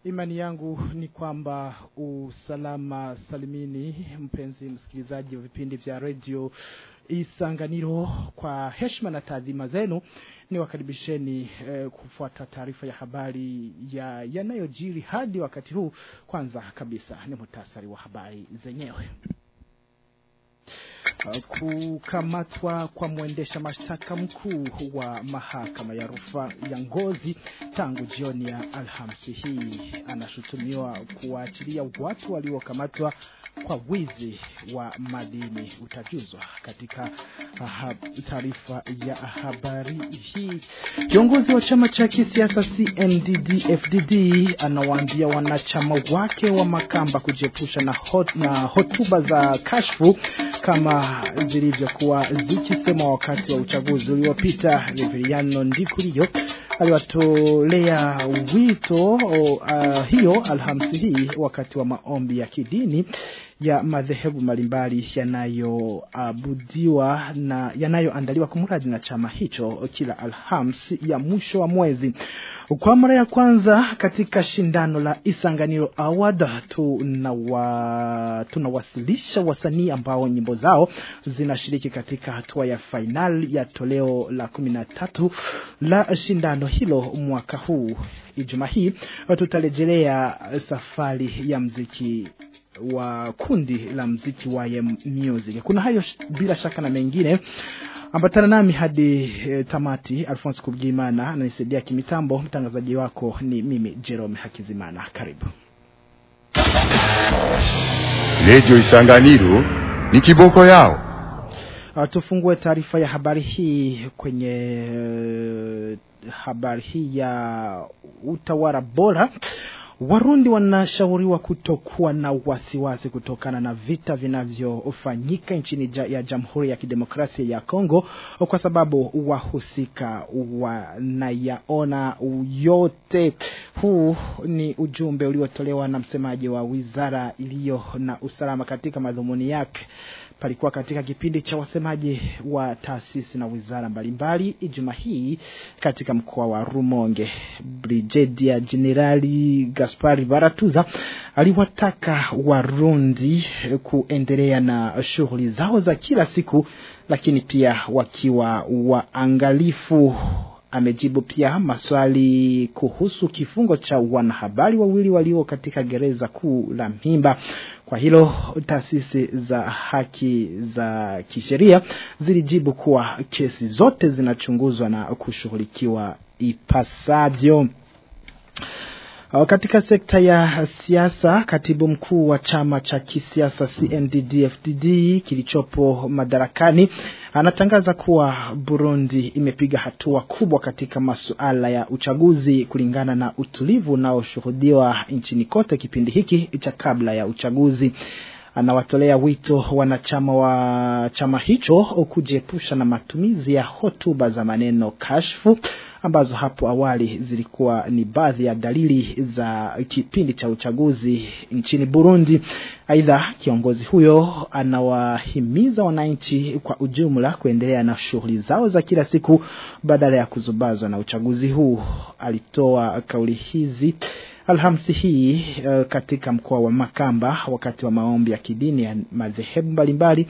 Imani yangu ni kwamba usalama salimini mpenzi msikilizaji wa vipindi vya radio Isanganiro kwa heshima na taadhima zenu ni wakaribisheni eh, kufuata taarifa ya habari ya yanayojiri hadi wakati huu kwanza kabisa ni muhtasari wa habari zenyewe kukamatwa kwa mwendesha mashtaka mkuu wa mahakama ya rufaa ya Ngozi tangu jioni ya Alhamisi hii anashutumiwa kuwaachilia watu waliokamatwa kwa wizi wa madini utajuzwa katika taarifa ya habari hii kiongozi wa chama cha kisiasa CNDD FDD anawaambia wanachama wake wa makamba kujiepusha na, hot, na hotuba za kashfu kama zilivyokuwa zikisema wakati wa uchaguzi uliopita Reveriano Ndikurio aliwatolea wito uh, hiyo alhamisi hii wakati wa maombi ya kidini ya madhehebu mbalimbali yanayoabudiwa na yanayoandaliwa kumradi na chama hicho kila alhams ya mwisho wa mwezi kwa mara ya kwanza katika shindano la Isanganiro Award tunawa, tunawasilisha wasanii ambao nyimbo zao zinashiriki katika hatua ya final ya toleo la 13 la shindano hilo mwaka huu Ijumaa hii tutarejelea safari ya mziki wa kundi la mziki wa music. Kuna hayo bila shaka na mengine. Ambatana nami hadi e, tamati. Alphonse Kubgimana ananisaidia kimitambo. Mtangazaji wako ni mimi Jerome Hakizimana. Karibu. Radio Isanganiro ni kiboko yao. Uh, tufungue taarifa ya habari hii kwenye uh, habari hii ya utawala bora. Warundi wanashauriwa kutokuwa na wasiwasi kutokana na vita vinavyofanyika nchini ja, ya Jamhuri ya Kidemokrasia ya Kongo kwa sababu wahusika wanayaona yote. Huu ni ujumbe uliotolewa na msemaji wa wizara iliyo na usalama katika madhumuni yake palikuwa katika kipindi cha wasemaji wa taasisi na wizara mbalimbali Ijumaa hii katika mkoa wa Rumonge. Brigedia Generali Gaspari Baratuza aliwataka Warundi kuendelea na shughuli zao za kila siku, lakini pia wakiwa waangalifu amejibu pia maswali kuhusu kifungo cha wanahabari wawili walio katika gereza kuu la Mpimba. Kwa hilo taasisi za haki za kisheria zilijibu kuwa kesi zote zinachunguzwa na kushughulikiwa ipasavyo. Katika sekta ya siasa, katibu mkuu wa chama cha kisiasa CNDD-FDD kilichopo madarakani anatangaza kuwa Burundi imepiga hatua kubwa katika masuala ya uchaguzi kulingana na utulivu unaoshuhudiwa nchini kote kipindi hiki cha kabla ya uchaguzi anawatolea wito wanachama wa chama hicho kujiepusha na matumizi ya hotuba za maneno kashfu ambazo hapo awali zilikuwa ni baadhi ya dalili za kipindi cha uchaguzi nchini Burundi. Aidha, kiongozi huyo anawahimiza wananchi kwa ujumla kuendelea na shughuli zao za kila siku badala ya kuzubazwa na uchaguzi huu. Alitoa kauli hizi Alhamisi hii uh, katika mkoa wa Makamba wakati wa maombi ya kidini ya madhehebu mbalimbali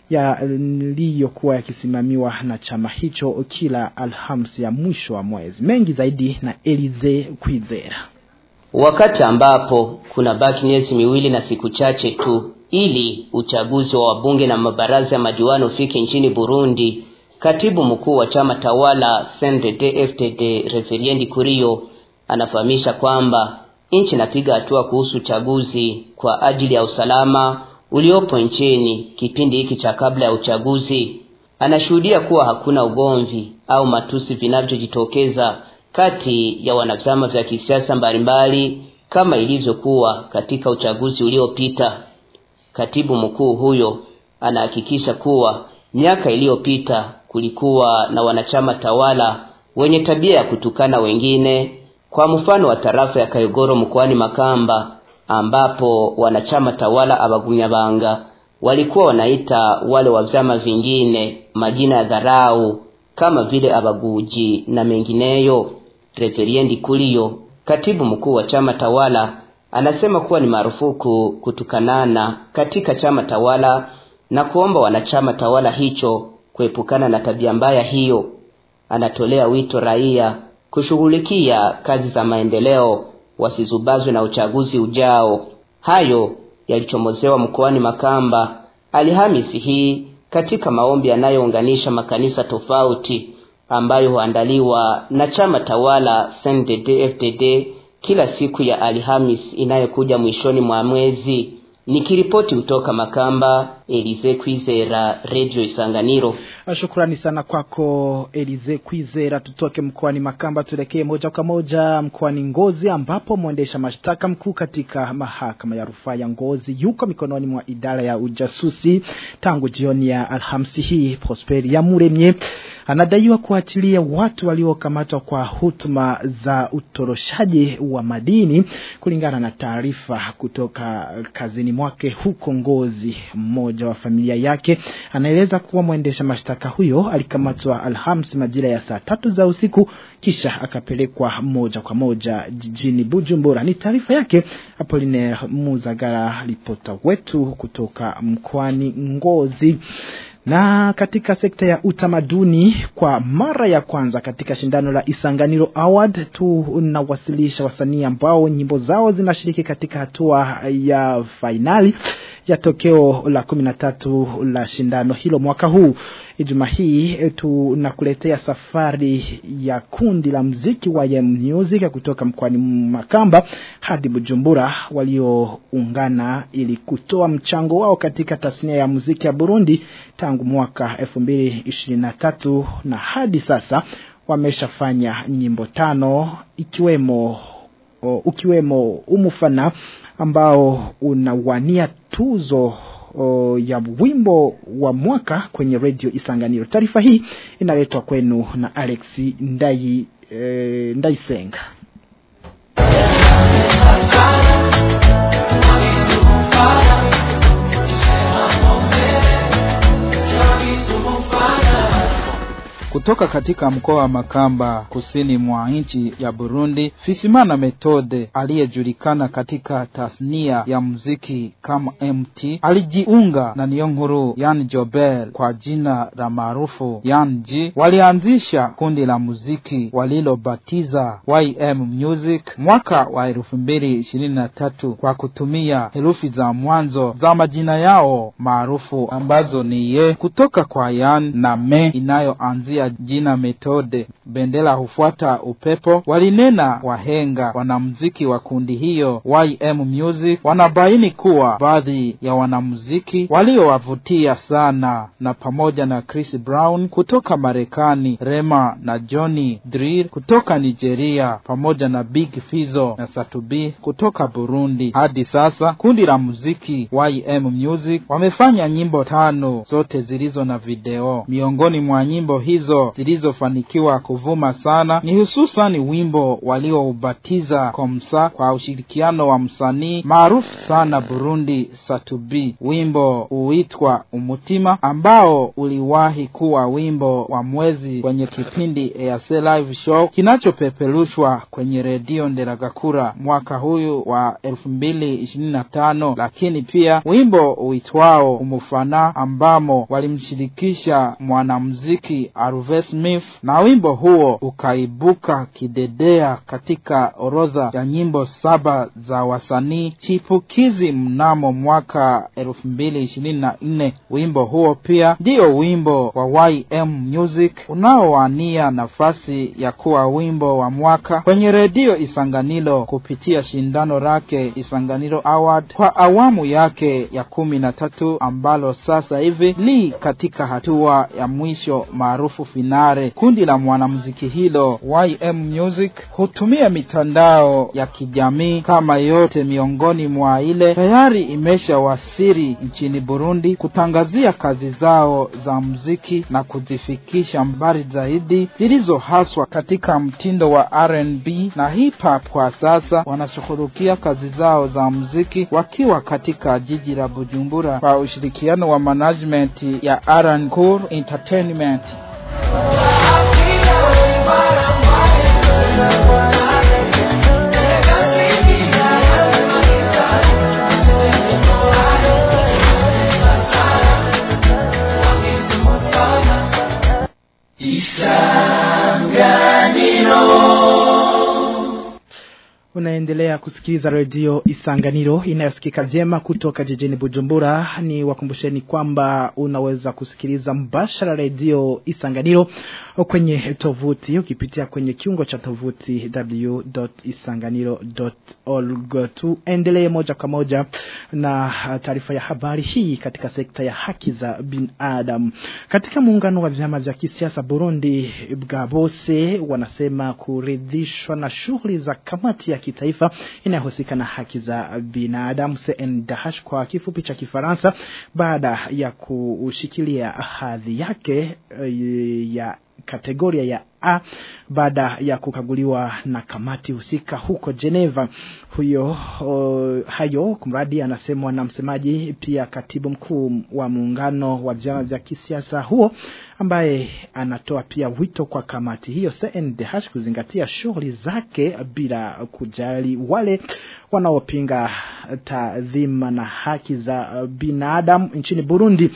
yaliyokuwa yakisimamiwa na chama hicho kila Alhamisi ya mwisho wa mwezi. Mengi zaidi na Elize Kwizera. Wakati ambapo kuna baki miezi miwili na siku chache tu ili uchaguzi wa wabunge na mabaraza ya madiwani ufike nchini Burundi, katibu mkuu wa chama tawala CNDD-FDD Reveriendi Kurio anafahamisha kwamba nchi inapiga hatua kuhusu uchaguzi kwa ajili ya usalama uliopo nchini kipindi hiki cha kabla ya uchaguzi. Anashuhudia kuwa hakuna ugomvi au matusi vinavyojitokeza kati ya wanavyama vya kisiasa mbalimbali kama ilivyokuwa katika uchaguzi uliopita. Katibu mkuu huyo anahakikisha kuwa miaka iliyopita kulikuwa na wanachama tawala wenye tabia ya kutukana wengine kwa mfano wa tarafa ya Kayogoro mkoani Makamba ambapo wanachama tawala abagumyabanga walikuwa wanaita wale wa vyama vingine majina ya dharau kama vile abaguji na mengineyo. Reveriendi Kuliyo Katibu mkuu wa chama tawala anasema kuwa ni marufuku kutukanana katika chama tawala na kuomba wanachama tawala hicho kuepukana na tabia mbaya hiyo. Anatolea wito raia kushughulikia kazi za maendeleo, wasizubazwe na uchaguzi ujao. Hayo yalichomozewa mkoani Makamba Alhamisi hii katika maombi yanayounganisha makanisa tofauti ambayo huandaliwa na chama tawala CNDD-FDD kila siku ya Alhamis inayokuja mwishoni mwa mwezi. Nikiripoti kutoka Makamba, Elize Kwizera, Radio Isanganiro. Shukrani sana kwako Elize Kwizera. Tutoke mkoani Makamba tuelekee moja kwa moja mkoani Ngozi ambapo mwendesha mashtaka mkuu katika mahakama ya rufaa ya Ngozi yuko mikononi mwa idara ya ujasusi tangu jioni ya Alhamisi hii. Prosperi ya Muremye anadaiwa kuachilia watu waliokamatwa kwa hutuma za utoroshaji wa madini kulingana na taarifa kutoka kazini mwake huko Ngozi. Mmoja wa familia yake anaeleza kuwa mwendesha mashtaka huyo alikamatwa Alhamisi majira ya saa tatu za usiku kisha akapelekwa moja kwa moja jijini Bujumbura. Ni taarifa yake Apollinaire Muzagara, ripota wetu kutoka mkoani Ngozi. Na katika sekta ya utamaduni kwa mara ya kwanza katika shindano la Isanganiro Award tunawasilisha wasanii ambao nyimbo zao zinashiriki katika hatua ya fainali ya tokeo la 13 la shindano hilo mwaka huu. Ijumaa hii tunakuletea safari ya kundi la mziki wa YM Music kutoka mkoani Makamba hadi Bujumbura walioungana ili kutoa mchango wao katika tasnia ya muziki ya Burundi tangu mwaka 2023 na hadi sasa wameshafanya nyimbo tano ikiwemo o, ukiwemo umufana ambao unawania tuzo o, ya wimbo wa mwaka kwenye radio Isanganiro. Taarifa hii inaletwa kwenu na Alex Ndai e, Ndaisenga. kutoka katika mkoa wa Makamba kusini mwa nchi ya Burundi. Fisimana Methode aliyejulikana katika tasnia ya muziki kama MT alijiunga na Niyonkuru Yan Jobel kwa jina la maarufu Yan G. Walianzisha kundi la muziki walilobatiza YM Music mwaka wa elfu mbili ishirini na tatu kwa kutumia herufi za mwanzo za majina yao maarufu ambazo ni ye kutoka kwa Yan na Me inayoanzia jina Methode. Bendera hufuata upepo. Walinena wahenga wanamuziki wa kundi hiyo YM Music wanabaini kuwa baadhi ya wanamuziki waliowavutia sana na pamoja na Chris Brown kutoka Marekani, Rema na Johnny Drill kutoka Nigeria, pamoja na Big Fizzo na Satubi kutoka Burundi. Hadi sasa kundi la muziki YM Music wamefanya nyimbo tano, zote zilizo na video. Miongoni mwa nyimbo hizo zilizofanikiwa kuvuma sana ni hususan wimbo walioubatiza Komsa kwa ushirikiano wa msanii maarufu sana Burundi Satubi. Wimbo huitwa Umutima ambao uliwahi kuwa wimbo wa mwezi kwenye kipindi EAC Live Show kinachopeperushwa kwenye redio Nderagakura mwaka huyu wa elfu mbili ishirini na tano, lakini pia wimbo uitwao Umufana ambamo walimshirikisha mwanamuziki Aruve Smith na wimbo huo ukaibuka kidedea katika orodha ya nyimbo saba za wasanii chipukizi mnamo mwaka elfu mbili ishirini na nne. Wimbo huo pia ndiyo wimbo wa YM Music unaowania nafasi ya kuwa wimbo wa mwaka kwenye redio Isanganiro kupitia shindano lake Isanganiro Award kwa awamu yake ya kumi na tatu ambalo sasa hivi li katika hatua ya mwisho maarufu finale. Kundi la mwanamuziki hilo YM Music hutumia mitandao ya kijamii kama yote miongoni mwa ile tayari imeshawasili nchini Burundi kutangazia kazi zao za muziki na kuzifikisha mbali zaidi zilizo haswa katika mtindo wa R&B na hip hop. Kwa sasa wanashughulikia kazi zao za muziki wakiwa katika jiji la Bujumbura kwa ushirikiano wa management ya R&B Cool Entertainment. Unaendelea kusikiliza redio Isanganiro inayosikika vyema kutoka jijini Bujumbura. Ni wakumbusheni kwamba unaweza kusikiliza mbashara redio Isanganiro kwenye tovuti ukipitia kwenye kiungo cha tovuti w.isanganiro.org. Tuendelee moja kwa moja na taarifa ya habari hii katika sekta ya haki za binadamu. Katika muungano wa vyama vya kisiasa Burundi Bwabose wanasema kuridhishwa na shughuli za kamati ya kitaifa inayohusika na haki za binadamu CNDH kwa kifupi cha Kifaransa baada ya kushikilia hadhi yake eh, ya kategoria ya A baada ya kukaguliwa na kamati husika huko Geneva. Huyo o, hayo kumradi anasemwa na msemaji pia katibu mkuu wa muungano wa vyama vya kisiasa huo ambaye anatoa pia wito kwa kamati hiyo CNDH kuzingatia shughuli zake bila kujali wale wanaopinga taadhima na haki za binadamu nchini Burundi.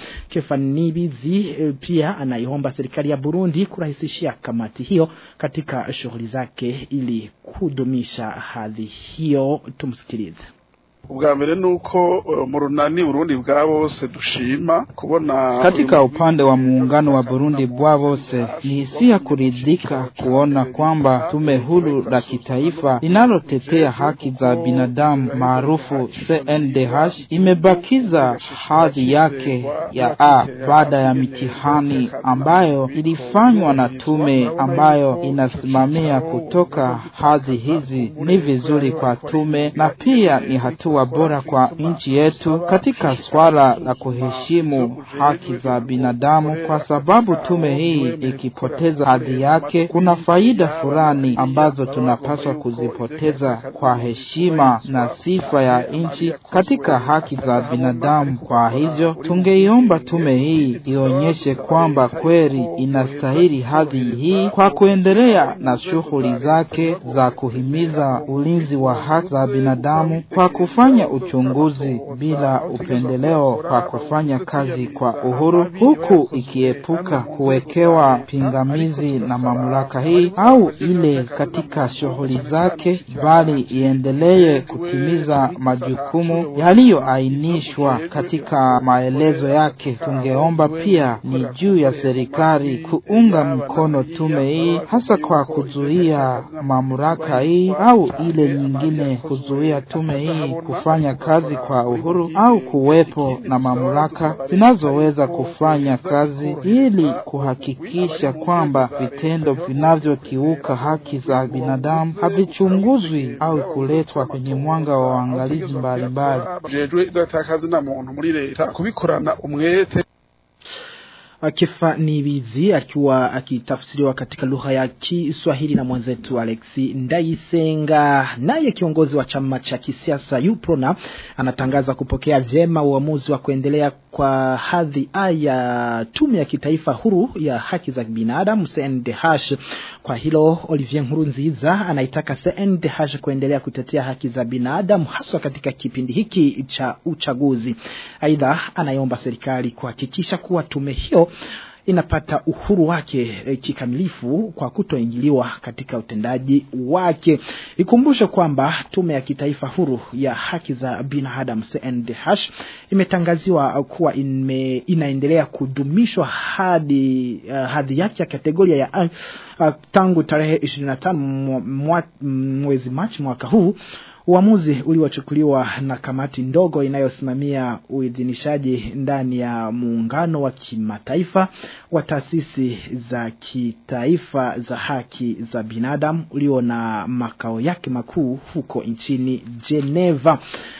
Kefanibizi pia anaiomba serikali ya Burundi kurahisishia kamati hiyo katika shughuli zake ili kudumisha hadhi hiyo. Tumsikilize. ubwa mbere nuko uh, mu runani Burundi bwa bose dushima kubona Katika upande wa muungano wa Burundi bwa bose ni hisia kuridhika kuona kwamba tume huru la kitaifa linalotetea haki za binadamu maarufu CNDH imebakiza hadhi yake ya A baada ya mitihani ambayo ilifanywa na tume ambayo inasimamia kutoka hadhi hizi. Ni vizuri kwa tume na pia ni hatua bora kwa nchi yetu katika swala la kuheshimu haki za binadamu, kwa sababu tume hii ikipoteza hadhi yake, kuna faida fulani ambazo tunapaswa kuzipoteza kwa heshima na sifa ya nchi katika haki za binadamu. Kwa hivyo, tungeiomba tume hii ionyeshe kwamba kweli inastahili hadhi hii kwa kuendelea na shughuli zake za kuhimiza ulinzi wa haki za binadamu kwa kufanya uchunguzi bila upendeleo kwa kufanya kazi kwa uhuru huku ikiepuka kuwekewa pingamizi na mamlaka hii au ile katika shughuli zake, bali iendelee kutimiza majukumu yaliyoainishwa katika maelezo yake. Tungeomba pia ni juu ya serikali kuunga mkono tume hii, hasa kwa kuzuia mamlaka hii au ile nyingine kuzuia tume hii kufanya kazi kwa uhuru au kuwepo na mamlaka zinazoweza kufanya kazi ili kuhakikisha kwamba vitendo vinavyokiuka haki za binadamu havichunguzwi au kuletwa kwenye mwanga wa waangalizi mbalimbali. jejwe zatakazi na muntu muri leta kubikorana umwete Kifa Nibizi akiwa akitafsiriwa katika lugha ya Kiswahili na mwenzetu Alexi Ndaisenga. Naye kiongozi wa chama cha kisiasa Uprona anatangaza kupokea vyema uamuzi wa kuendelea kwa hadhi A ya tume ya kitaifa huru ya haki za binadamu CNDH. Kwa hilo Olivier Nkurunziza anaitaka CNDH kuendelea kutetea haki za binadamu haswa katika kipindi hiki cha uchaguzi. Aidha anaiomba serikali kuhakikisha kuwa tume hiyo inapata uhuru wake e, kikamilifu kwa kutoingiliwa katika utendaji wake. Ikumbushe kwamba tume ya kitaifa huru ya haki za binadamu CNDH imetangaziwa kuwa ime, inaendelea kudumishwa hadi uh, hadhi yake ya kategoria ya uh, tangu tarehe 25 mwa, mwezi Machi mwaka huu Uamuzi uliochukuliwa na kamati ndogo inayosimamia uidhinishaji ndani ya muungano wa kimataifa wa taasisi za kitaifa za haki za binadamu ulio na makao yake makuu huko nchini Geneva.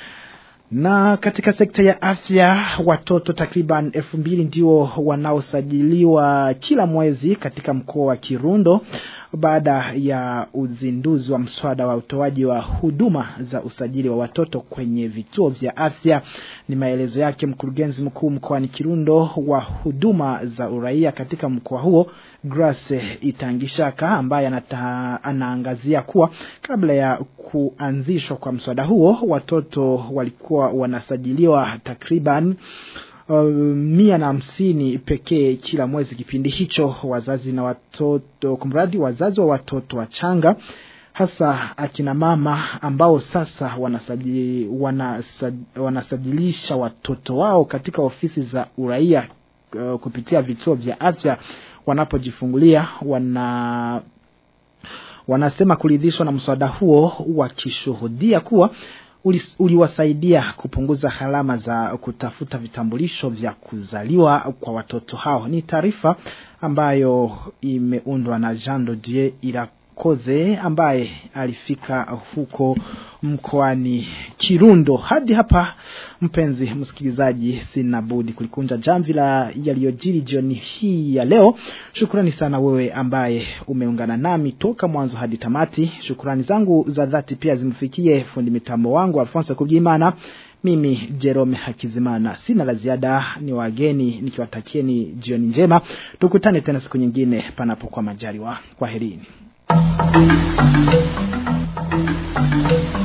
Na katika sekta ya afya watoto takriban elfu mbili ndio wanaosajiliwa kila mwezi katika mkoa wa Kirundo baada ya uzinduzi wa mswada wa utoaji wa huduma za usajili wa watoto kwenye vituo vya afya. Ni maelezo yake mkurugenzi mkuu mkoani Kirundo wa huduma za uraia katika mkoa huo Grace Itangishaka ambaye anata, anaangazia kuwa kabla ya kuanzishwa kwa mswada huo watoto walikuwa wanasajiliwa takriban uh, mia na hamsini pekee kila mwezi kipindi hicho wazazi na watoto kumradi wazazi wa watoto wachanga hasa akina mama ambao sasa wanasajili, wanasaj, wanasajilisha watoto wao katika ofisi za uraia uh, kupitia vituo vya afya wanapojifungulia wana wanasema kuridhishwa na mswada huo wakishuhudia kuwa uliwasaidia kupunguza gharama za kutafuta vitambulisho vya kuzaliwa kwa watoto hao. Ni taarifa ambayo imeundwa na Jean Dodier ila Koze ambaye alifika huko mkoani Kirundo. Hadi hapa mpenzi msikilizaji, sina budi kulikunja jamvi la yaliyojiri jioni hii ya leo. Shukrani sana wewe ambaye umeungana nami toka mwanzo hadi tamati. Shukrani zangu za dhati pia zimfikie fundi mitambo wangu Alfonso Kubimana. Mimi Jerome Hakizimana sina la ziada, ni wageni nikiwatakieni jioni njema. Tukutane tena siku nyingine panapo kwa majaliwa. Kwaherini. Thank you.